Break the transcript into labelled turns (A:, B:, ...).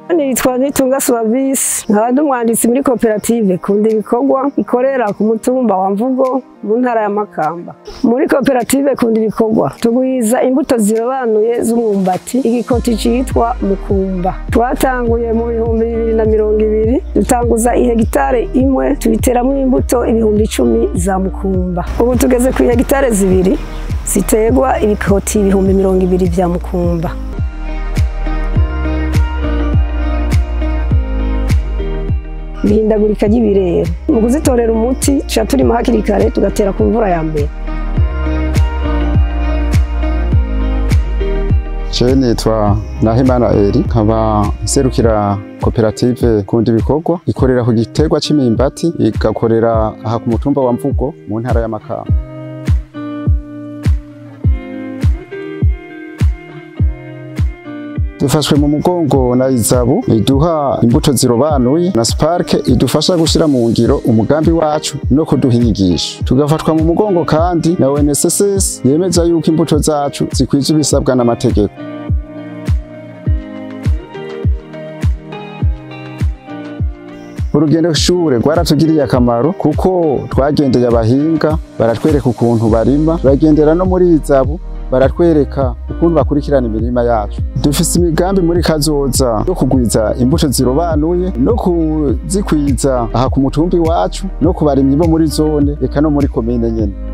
A: nitwa Nitunga Suavisi nkaba ndi umwanditsi muri koperative Kunda Ibikorwa ikorera ku mutumba wa Mvugo mu ntara ya Makamba. Muri koperative Kunda Ibikorwa tugwiza imbuto zirobanuye z'umwumbati igikoti citwa Mukumba. Twatanguye mu bihumbi bibiri na mirongo ibiri dutanguza ihegitare imwe tubiteramo imbuto ibihumbi icumi za Mukumba. Ubu tugeze ku ihegitare zibiri ziterwa ibikoti ibihumbi mirongo ibiri vya Mukumba. ihindagurika ry'ibirere mu kuzitorera umuti tuca turimo hakiri kare tugatera ku mvura ya mbere
B: jewe nitwa Nahimana Eri nkaba nserukira koperative Kunda Ibikorwa ikorera ku giterwa c'imyimbati igakorera aha ku mutumba wa Mvugo mu ntara ya Makamba dufashwe mu mugongo na izabu iduha imbuto zirobanuye na spark idufasha gushira mu ngiro umugambi wacu no kuduha inyigisho tugafatwa mu mugongo kandi na UNSSS yemeza yuko imbuto zacu zikwije ibisabwa n'amategeko urugendo shure rwaratugiriye akamaro kuko twagendeye abahinga baratwereka ukuntu barima bagendera no muri izabu baratwereka ukuntu bakurikirana imirima yacu dufise imigambi muri kazoza yo kugwiza imbuto zirobanuye no kuzikwiza aha ku mutumbi wacu no ku barimyi bo muri zone eka no muri komine nyene